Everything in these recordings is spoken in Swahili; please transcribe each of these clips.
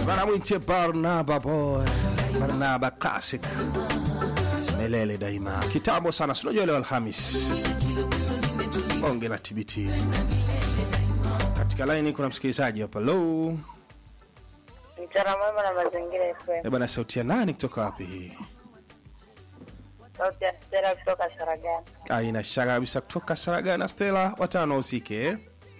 wanamwitia Barnaba Boy, Barnaba Classic, milele daima, kitambo sana. Si unajua leo Alhamis, bonge la TBT. Katika laini kuna msikilizaji hapa. Hello, Mchana mwema na mazingira eh FM. bana, sauti ya nani kutoka wapi hii? Sauti ya Stella kutoka Saragani. Aina shaka kabisa, kutoka Saragana. Stella, watano usike eh?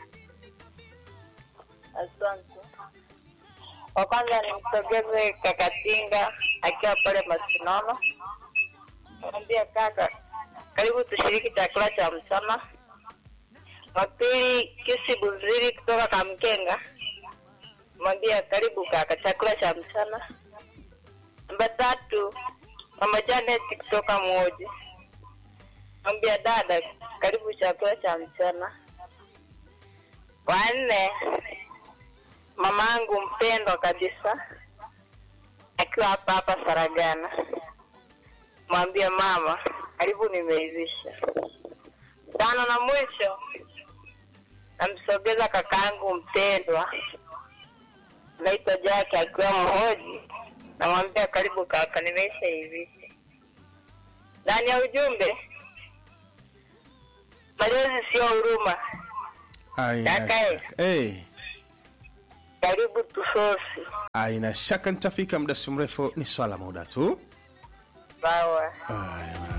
Asante. Wa kwanza nimsogeze Kakatinga akiwa pale Masinono. Mwambie kaka, karibu tushiriki chakula cha mchana. Wa pili Kisi Buziri kutoka Kamkenga. Mwambie karibu kaka, chakula cha mchana. Namba tatu Mama Janet kutoka Mwoji. Mwambie dada, karibu chakula cha mchana. Wa nne mamangu mpendwa kabisa akiwa hapa hapa Saragana, mwambie mama, karibu nimeivisha. Tano na mwisho namsogeza kakaangu mpendwa naitwa Jake akiwa Mhoji, namwambia karibu kaka, nimeisha hivisha. Ndani ya ujumbe, malezi sio huruma, Aina Kaka, eh. shaka. Eh. karibu tusosi. Aina shaka nitafika muda si mrefu, ni swala muda tu. Sawa. Aya.